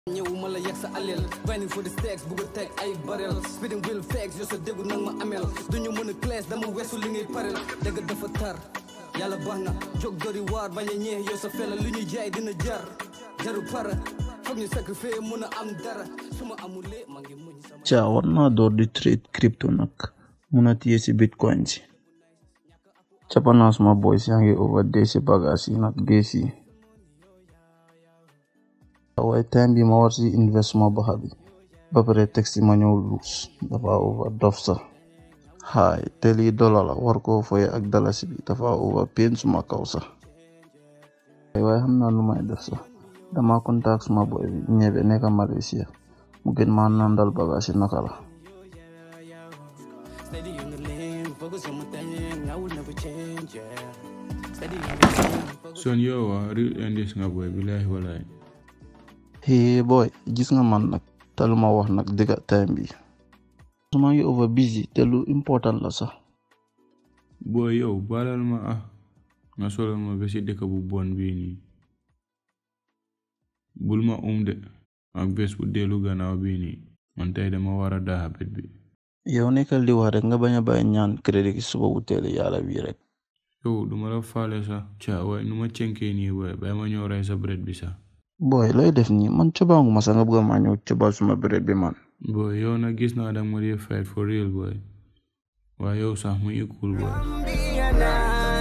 ñëwuma la yegg sa aleel grinding for the stacks bugg a teg ay barel spitting real facts yoo sa déggu nag ma ameel duñu mën a classe dama weesu li ngay parel dëgg dafa tar yàlla baax na jóg dori waar bañ a ñeex yow sa fela lu ñuy jaay dina jar jaru para foog ñu sacrifice mën a am dara su ma amulee maa ngi muñ sama caa war naa door di trade crypto nag mun a téye si bitcoin si cappanaa suma boys yaa ngi overdee si bagage yi nag gees yi waaye time bi ma war si invest suma baxa bi ba pare texte ma ñëw luus dafa over dof sax haay te lii dollar la war koo foye ak dalasi bi dafa over pain suma kaw sax waaye xam naa lu may def sax dama contact suma boy bi ñebe nekk Malaysia mu gën maa nandal bagage yi naka la steady in the lane focus on my thing I will never change yeah steady in the lane son yow waa real indies nga boy billahi wallahi hee boy gis nga man nag te lu ma wax nag dëgga time bi su ma ngi over busy te lu important la sax boy yow baalal ma ah nga solal ma ba si dëkk bu bon bii nii bul ma um de ak bés bu dellu gannaaw bii nii man tey dama war a daaxa bet bi yow nekkal di wax rek nga bañ a bàyyi ñaan crédit gi suba bu teel yàlla bii rek yow duma la faale sax ca waaye nu ma cenkee nii boy bay ma ñëw rey sa bret bi sax boy looy def nii man cobaangu ma sax nga bëgg maa ñëw cobaal suma béréb bi man boy yow nag gis naa danga ma dee fight for real boy waaye yow sax mu ngi cool boy be a night